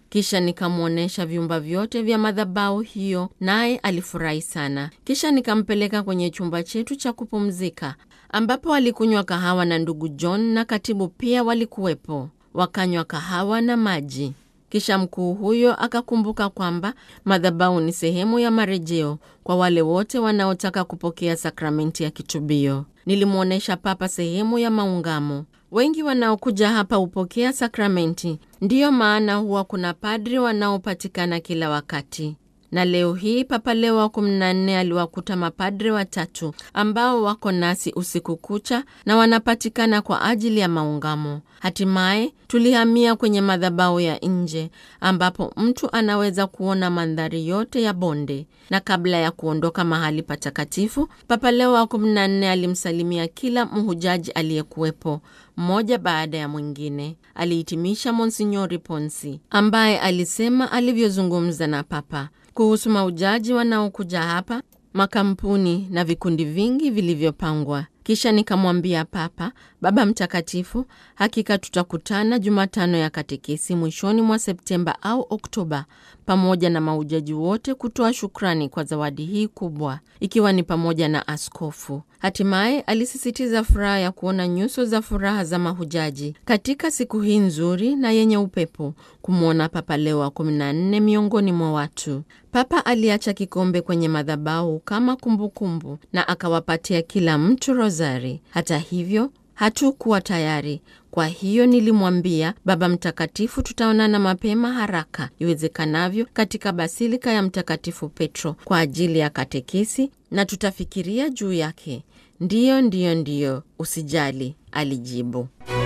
Kisha nikamwonyesha vyumba vyote vya madhabahu hiyo, naye alifurahi sana. Kisha nikampeleka kwenye chumba chetu cha kupumzika, ambapo alikunywa kahawa na ndugu John na katibu pia walikuwepo, wakanywa kahawa na maji. Kisha mkuu huyo akakumbuka kwamba madhabahu ni sehemu ya marejeo kwa wale wote wanaotaka kupokea sakramenti ya kitubio. Nilimwonyesha Papa sehemu ya maungamo. Wengi wanaokuja hapa hupokea sakramenti, ndiyo maana huwa kuna padri wanaopatikana kila wakati. Na leo hii Papa Leo wa 14 aliwakuta mapadre watatu ambao wako nasi usiku kucha na wanapatikana kwa ajili ya maungamo. Hatimaye tulihamia kwenye madhabahu ya nje ambapo mtu anaweza kuona mandhari yote ya bonde. Na kabla ya kuondoka mahali patakatifu, Papa Leo wa 14 alimsalimia kila mhujaji aliyekuwepo mmoja baada ya mwingine. Alihitimisha Monsinyori Ponsi ambaye alisema alivyozungumza na Papa kuhusu maujaji wanaokuja hapa, makampuni na vikundi vingi vilivyopangwa. Kisha nikamwambia Papa, Baba Mtakatifu, hakika tutakutana Jumatano ya katekesi mwishoni mwa Septemba au Oktoba, pamoja na maujaji wote kutoa shukrani kwa zawadi hii kubwa, ikiwa ni pamoja na askofu. Hatimaye alisisitiza furaha ya kuona nyuso za furaha za mahujaji katika siku hii nzuri na yenye upepo, kumwona Papa Leo wa 14 miongoni mwa watu. Papa aliacha kikombe kwenye madhabahu kama kumbukumbu kumbu, na akawapatia kila mtu rozari. Hata hivyo hatukuwa tayari. Kwa hiyo nilimwambia Baba Mtakatifu, tutaonana mapema haraka iwezekanavyo katika basilika ya Mtakatifu Petro kwa ajili ya katekesi na tutafikiria juu yake. Ndiyo, ndiyo, ndiyo, usijali, alijibu.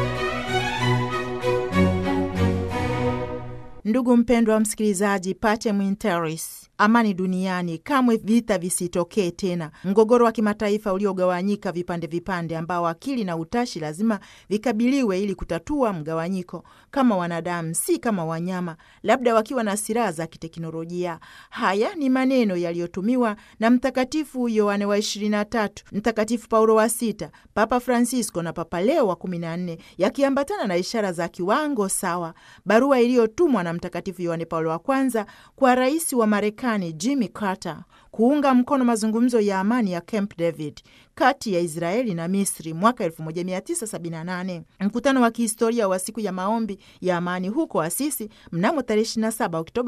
Ndugu mpendwa wa msikilizaji, Pacem in Terris, amani duniani, kamwe vita visitokee tena, mgogoro wa kimataifa uliogawanyika vipande vipande, ambao akili na utashi lazima vikabiliwe ili kutatua mgawanyiko, kama wanadamu, si kama wanyama, labda wakiwa na silaha za kiteknolojia. Haya ni maneno yaliyotumiwa na Mtakatifu Yohane wa 23, Mtakatifu Paulo wa sita, Papa Francisco na Papa Leo wa 14, yakiambatana na ishara za kiwango sawa. Barua iliyotumwa na Mtakatifu Yohane Paulo wa kwanza kwa rais wa Marekani Jimmy Carter kuunga mkono mazungumzo ya amani ya Camp David kati ya Israeli na Misri mwaka 1978, mkutano wa kihistoria wa siku ya maombi ya amani huko Asisi mnamo tarehe 27 Oktoba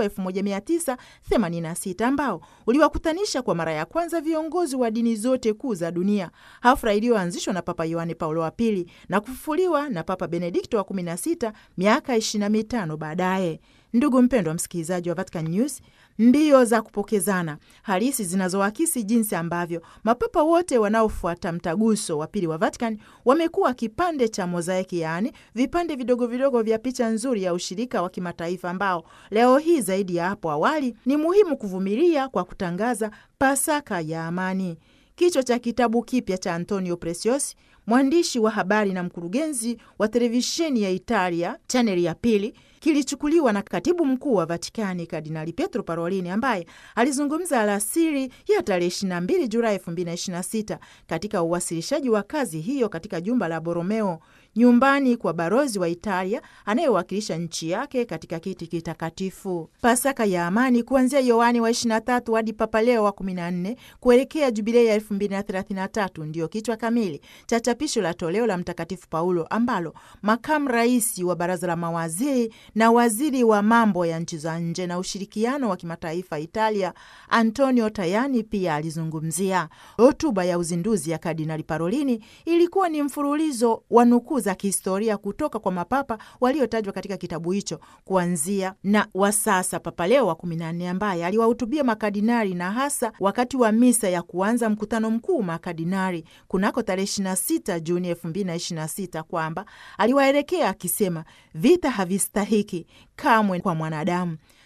1986, ambao uliwakutanisha kwa mara ya kwanza viongozi wa dini zote kuu za dunia, hafla iliyoanzishwa na Papa Yohane Paulo wa pili na kufufuliwa na Papa Benedikto wa 16 miaka 25 baadaye. Ndugu mpendwa msikilizaji wa Vatican News, mbio za kupokezana halisi zinazoakisi jinsi ambavyo mapapa wote wanaofuata mtaguso wa pili wa Vatican wamekuwa kipande cha mozaiki, yaani vipande vidogo vidogo vya picha nzuri ya ushirika wa kimataifa ambao leo hii zaidi ya hapo awali ni muhimu kuvumilia kwa kutangaza Pasaka ya amani. Kichwa cha kitabu kipya cha Antonio Preciosi, mwandishi wa habari na mkurugenzi wa televisheni ya Italia chaneli ya pili kilichukuliwa na katibu mkuu wa Vatikani Kardinali Pietro Parolini ambaye alizungumza alasiri ya tarehe 22 Julai 2026 katika uwasilishaji wa kazi hiyo katika jumba la Borromeo, nyumbani kwa barozi wa Italia anayewakilisha nchi yake katika kiti kitakatifu. Pasaka ya amani kuanzia Yohani wa 23 hadi Papa Leo wa 14 kuelekea jubilei ya 2033 ndiyo kichwa kamili cha chapisho la toleo la Mtakatifu Paulo ambalo makamu rais wa baraza la mawaziri na waziri wa mambo ya nchi za nje na ushirikiano wa kimataifa Italia Antonio Tajani pia alizungumzia. Hotuba ya uzinduzi ya Kardinali Parolini ilikuwa ni mfululizo wa nukuu za kihistoria kutoka kwa mapapa waliotajwa katika kitabu hicho, kuanzia na wa sasa Papa Leo wa kumi na nne ambaye aliwahutubia makardinali na hasa wakati wa misa ya kuanza mkutano mkuu makardinali kunako tarehe 26 Juni 2026 kwamba aliwaelekea akisema, vita havistahiki kamwe kwa mwanadamu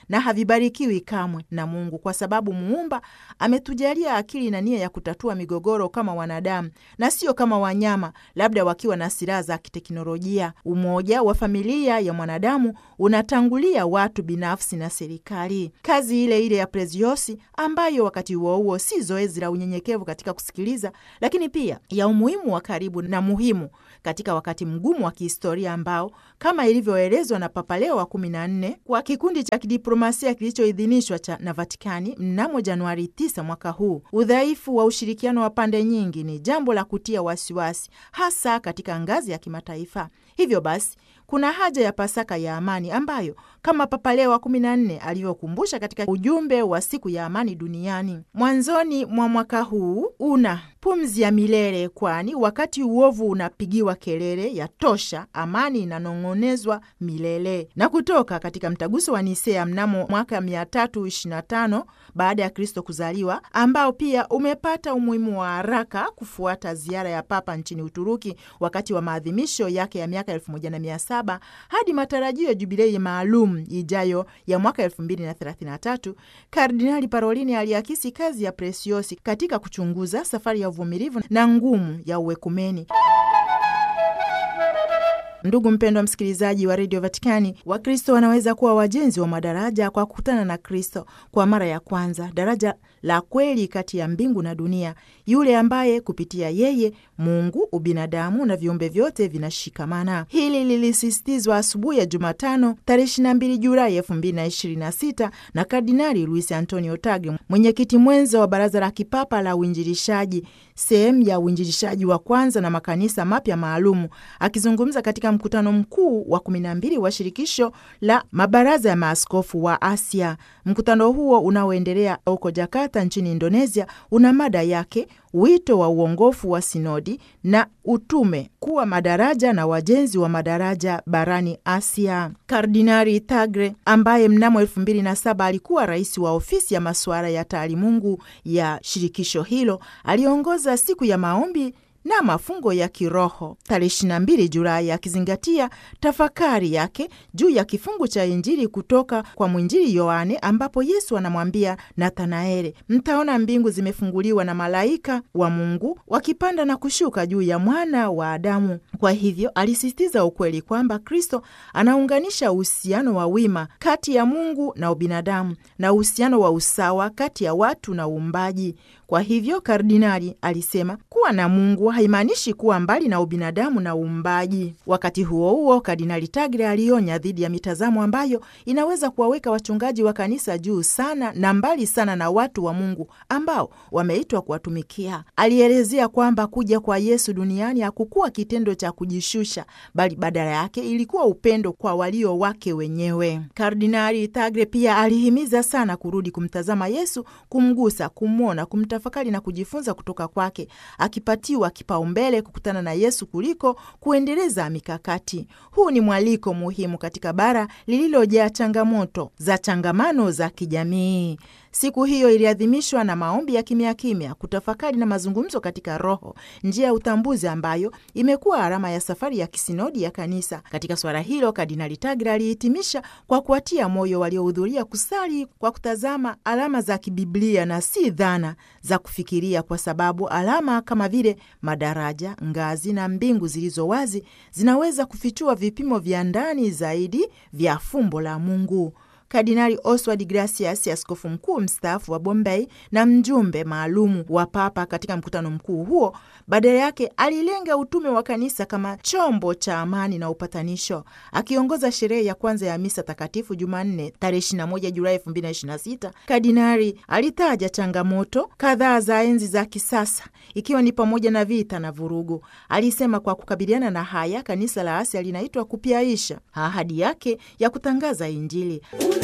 na havibarikiwi kamwe na Mungu, kwa sababu muumba ametujalia akili na nia ya kutatua migogoro kama wanadamu na sio kama wanyama, labda wakiwa na silaha za kiteknolojia. Umoja wa familia ya mwanadamu unatangulia watu binafsi na serikali. Kazi ile ile ya Preziosi, ambayo wakati huo huo si zoezi la unyenyekevu katika kusikiliza, lakini pia ya umuhimu wa karibu na muhimu katika wakati mgumu wa kihistoria ambao kama ilivyoelezwa na Papa Leo wa kumi na nne kwa kikundi cha kidiplomasia kilichoidhinishwa cha na Vatikani mnamo Januari 9 mwaka huu, udhaifu wa ushirikiano wa pande nyingi ni jambo la kutia wasiwasi, hasa katika ngazi ya kimataifa. Hivyo basi kuna haja ya Pasaka ya amani ambayo kama Papa Leo wa kumi na nne alivyokumbusha katika ujumbe wa siku ya amani duniani mwanzoni mwa mwaka huu una pumzi ya milele, kwani wakati uovu unapigiwa kelele ya tosha, amani inanong'onezwa milele. Na kutoka katika mtaguso wa Nisea mnamo mwaka 325 baada ya Kristo kuzaliwa, ambao pia umepata umuhimu wa haraka kufuata ziara ya Papa nchini Uturuki wakati wa maadhimisho yake ya miaka 1700 hadi matarajio ya jubilei maalum ijayo ya mwaka 2033, Kardinali Parolini aliakisi kazi ya Presiosi katika kuchunguza safari ya uvumilivu na ngumu ya uwekumeni. Ndugu mpendwa msikilizaji wa redio Vatikani, Wakristo wanaweza kuwa wajenzi wa madaraja kwa kukutana na Kristo kwa mara ya kwanza, daraja la kweli kati ya mbingu na dunia, yule ambaye kupitia yeye Mungu, ubinadamu na viumbe vyote vinashikamana. Hili lilisisitizwa asubuhi ya Jumatano tarehe 22 Julai 2026 na Kardinali Luis Antonio Tagle, mwenyekiti mwenza wa Baraza la Kipapa la Uinjilishaji, sehemu ya uinjilishaji wa kwanza na makanisa mapya maalumu, akizungumza katika mkutano mkuu wa 12 wa shirikisho la mabaraza ya maaskofu wa Asia. Mkutano huo unaoendelea huko Jakarta nchini Indonesia una mada yake wito wa uongofu wa sinodi na utume kuwa madaraja na wajenzi wa madaraja barani Asia. Kardinari Tagle ambaye mnamo elfu mbili na saba alikuwa rais wa ofisi ya masuala ya taalimungu ya shirikisho hilo aliongoza siku ya maombi na mafungo ya kiroho tarehe 22 Julai, akizingatia tafakari yake juu ya kifungu cha Injili kutoka kwa mwinjili Yohane ambapo Yesu anamwambia Nathanaeli, mtaona mbingu zimefunguliwa na malaika wa Mungu wakipanda na kushuka juu ya mwana wa Adamu. Kwa hivyo alisisitiza ukweli kwamba Kristo anaunganisha uhusiano wa wima kati ya Mungu na ubinadamu na uhusiano wa usawa kati ya watu na uumbaji. Kwa hivyo kardinali alisema kuwa na Mungu haimaanishi kuwa mbali na ubinadamu na uumbaji. Wakati huo huo, Kardinali Tagle alionya dhidi ya mitazamo ambayo inaweza kuwaweka wachungaji wa kanisa juu sana na mbali sana na watu wa Mungu ambao wameitwa kuwatumikia. Alielezea kwamba kuja kwa Yesu duniani hakukuwa kitendo cha kujishusha, bali badala yake ilikuwa upendo kwa walio wake wenyewe. Kardinali Tagle pia alihimiza sana kurudi kumtazama Yesu, kumgusa, kumwona, kumtafakari na kujifunza kutoka kwake, akipatiwa kipaumbele kukutana na Yesu kuliko kuendeleza mikakati. Huu ni mwaliko muhimu katika bara lililojaa changamoto za changamano za kijamii. Siku hiyo iliadhimishwa na maombi ya kimya kimya, kutafakari na mazungumzo katika Roho, njia ya utambuzi ambayo imekuwa alama ya safari ya kisinodi ya Kanisa. Katika swala hilo, Kardinali Tagle alihitimisha kwa kuwatia moyo waliohudhuria kusali kwa kutazama alama za kibiblia na si dhana za kufikiria, kwa sababu alama kama vile madaraja, ngazi na mbingu zilizo wazi zinaweza kufichua vipimo vya ndani zaidi vya fumbo la Mungu. Kardinali Oswald Gracias, askofu mkuu mstaafu wa Bombay na mjumbe maalumu wa Papa katika mkutano mkuu huo, badala yake alilenga utume wa kanisa kama chombo cha amani na upatanisho. Akiongoza sherehe ya kwanza ya misa takatifu Jumanne tarehe 21 Julai 2026, kardinali alitaja changamoto kadhaa za enzi za kisasa, ikiwa ni pamoja na vita na vurugu. Alisema kwa kukabiliana na haya, kanisa la Asia linaitwa kupyaisha ahadi yake ya kutangaza Injili.